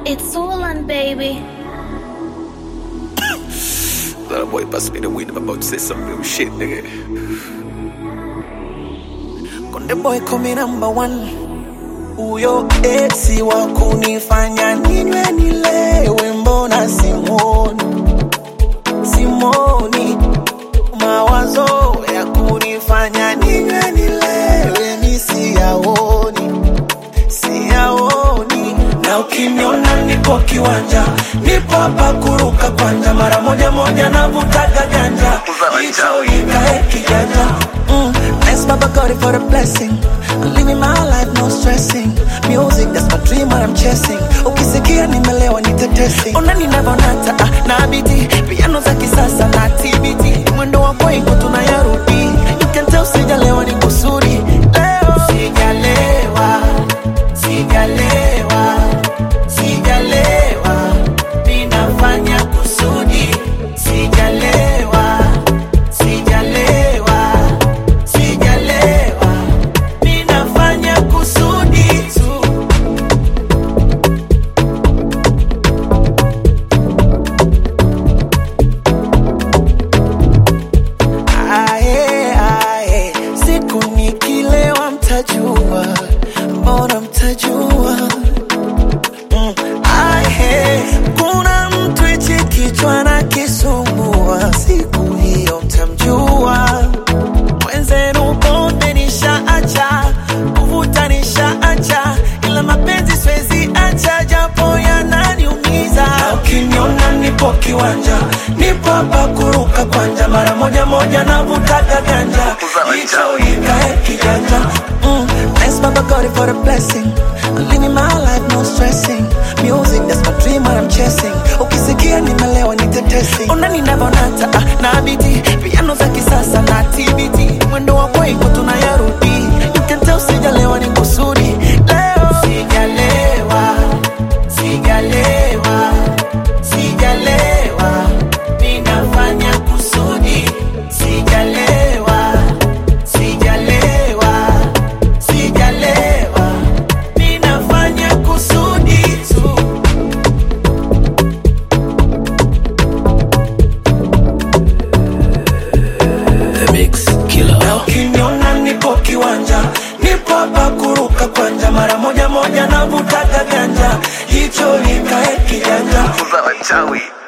It's Orlan, baby. That boy bust me the wind. I'm about to say some real shit, nigga. Konde boy kumi number one, huyo esi wa kunifanya ninywe nilewe, mbona simoni simoni, mawazo ya kunifanya ninywe nilewe mi siyaoni siyaoni, na ukiniona niko kiwanja, nipo hapa kuruka kwanja, mara moja moja navutaga ganja, hicho ikae kijanja mm. Thanks Baba God for the blessing I'm living my life no stressing Music that's my dream what I'm chasing Ukisikia nimelewa nitetesi Ona ninavonata ah, na biti Piano za kisasa na TBT Mwendo wa kwengu tunayarudi You can tell sijalewa ni kusuri Leo sijalewa Sijalewa Sijalewa Ninafanya kusudi Sijalewa Sijalewa Sijalewa Ninafanya kusudi tu Ae, ae, siku nikilewa mtajua, mbona mtajua? Mm, ae, kuna mtu hichi kichwa na kisumbua, siku hiyo mtamjua. Mwenzenu pombe nishaacha, kuvuta nishaacha, ila mapenzi siwezi acha, japo yananiumiza. Na ukiniona nipo kiwanja, nipo hapa kuruka kwanja, mara moja moja navutaga ganja, hicho ikae kijanja. Mm, thanks Baba God for the blessing. I'm living my life no stressing. Music that's my dream what I'm chasing. Ukisikia nimelewa nitetesi. Ona ninavonata ah, na biti piano za kisasa na TBT. Mwendo wa kwengu tunayarudi. You can tell sijalewa ni kusudi. Leo sijalewa. Sijalewa. Sijalewa. Ninafanya kusudi. Sijalewa. Sijalewa. Sijalewa. Ninafanya kusudi tu. The Mix Killer. Na ukiniona nipo kiwanja, nipo hapa kuruka kwanja, mara moja moja navutaga ganja, hicho ikae kijanja. Za wachawi.